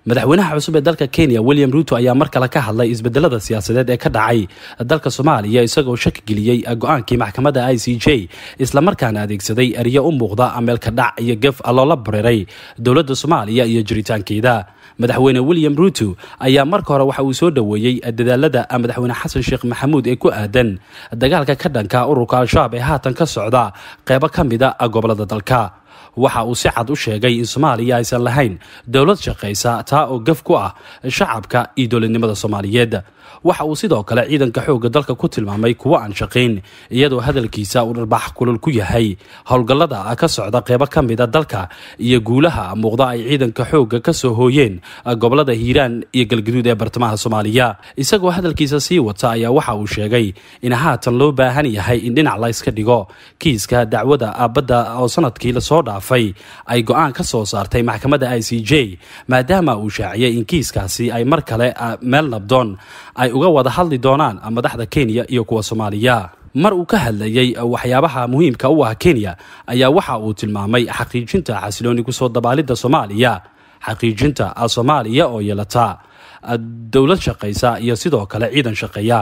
madaxweynaha cusub ee dalka kenya william ruuto ayaa mar kale ka hadlay isbedelada siyaasadeed ee ka dhacay dalka soomaaliya isagoo shaki geliyey go-aankii maxkamadda i c j islamarkaana adeegsaday eryo u muuqda ameelka dhac iyo gef loola bareeray dowladda soomaaliya iyo jiritaankeeda madaxweyne william ruuto ayaa marka hore waxa uu soo dhoweeyey dadaalada madaxweyne xasan sheekh maxamuud ee ku aadan dagaalka ka dhanka ururka al-shabaab ee haatan ka socda qeybo ka mida gobolada dalka waxa uu si cad u sheegay in soomaaliya aysan lahayn dowlad shaqaysa taa oo gaf ku ah shacabka iyo dowladnimada soomaaliyeed waxa uu sidoo kale ciidanka xoogga dalka ku tilmaamay kuwo aan shaqayn iyadoo hadalkiisa uu dharbax kulul ku yahay howlgallada ka socda qeybo ka mida dalka iyo guulaha muuqda ay ciidanka xoogga ka soo hooyeen gobolada hiiraan iyo galgaduud ee bartamaha soomaaliya isagoo hadalkiisa sii wata ayaa waxa uu sheegay in haatan loo baahan yahay in dhinac la yska dhigo kiiska dacwada aabadda oo sanadkii lasoo dhaafay ay go-aan ka soo saartay maxkamadda i c j maadaama uu shaaciyay in kiiskaasi ay mar kale meel nabdoon ay uga wada hadli doonaan madaxda kenya iyo kuwa soomaaliya mar uu ka hadlayey waxyaabaha muhiimka u ah kenya ayaa waxa uu tilmaamay xaqiijinta xasilooni kusoo dabaalidda soomaaliya xaqiijinta soomaaliya oo yeelata dowlad shaqaysa iyo sidoo kale ciidan shaqeeya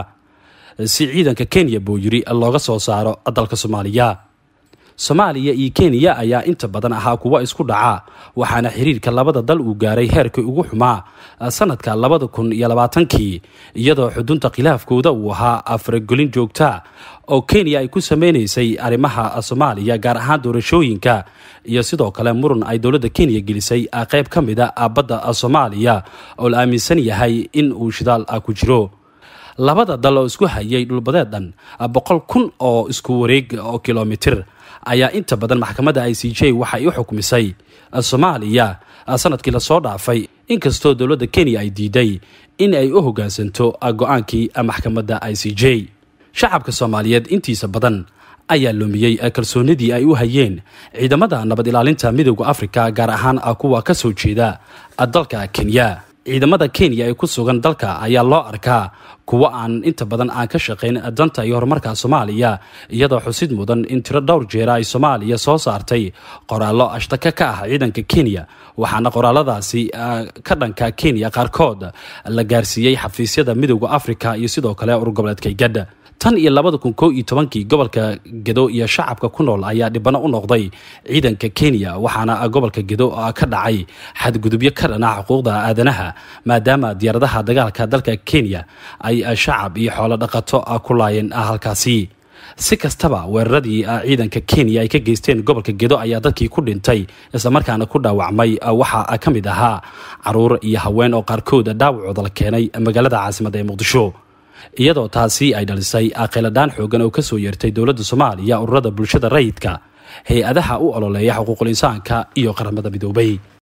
si ciidanka kenya buu yiri looga soo saaro dalka soomaaliya soomaaliya iyo kenya ayaa inta badan ahaa kuwa isku dhaca waxaana xiriirka labada dal uu gaaray heerkii ugu xumaa sanadka labada kun iyo labaatankii iyadoo xudunta khilaafkooda uu ahaa afragolin joogta oo kenya ay ku sameynaysay arrimaha soomaaliya gaar ahaan doorashooyinka iyo sidoo kale muran ay dowladda kenya gelisay qeyb ka mida badda soomaaliya oo la aaminsan yahay in uu shidaal ku jiro labada dal oo isku hayay dhulbadeed dhan boqol kun oo isku wareeg oo kilomitir ayaa inta badan maxkamadda i c j waxay u xukmisay soomaaliya sanadkii lasoo dhaafay inkastoo dowladda kenya ay diiday in ay u hoggaansanto go-aankii maxkamadda i c j shacabka soomaaliyeed intiisa badan ayaa lumiyey kalsoonidii ay u hayeen ciidamada nabad ilaalinta midooda afrika gaar ahaan kuwa ka soo jeeda dalka kenya ciidamada kenya ee ku sugan dalka ayaa loo arkaa kuwo aan inta badan aan ka shaqayn danta iyo horumarka soomaaliya iyadoo xusid mudan in tiro dhowr jeera ay soomaaliya soo saartay qoraallo ashtaka ka ah ciidanka kenya waxaana qoraaladaasi ka dhanka kenya qaarkood la gaarsiiyey xafiisyada midooda afrika iyo sidoo kale urgoboleedka gadha tan iyo labada kun koo iyo tobankii gobolka gedo iyo shacabka ku nool ayaa dhibano u noqday ciidanka kenya waxaana gobolka gedo ka dhacay xadgudubyo ka dhana xuquuqda aadanaha maadaama diyaaradaha dagaalka dalka kenya ay shacab iyo xoolo dhaqato ku laayeen halkaasi si kastaba weeraradii ciidanka kenya ay ka geysteen gobolka gedo ayaa dadkii ku dhintay islamarkaana ku dhaawacmay waxaa ka mid ahaa caruur iyo haween oo qaarkood dhaawacooda la keenay magaalada caasimadda ee muqdisho iyadoo taasi ay dhalisay khiladhaan xoogan oo kasoo yeertay dowladda soomaaliya ururada bulshada rayidka hay-adaha u ololeeya xuquuqul insaanka iyo qaramada midoobay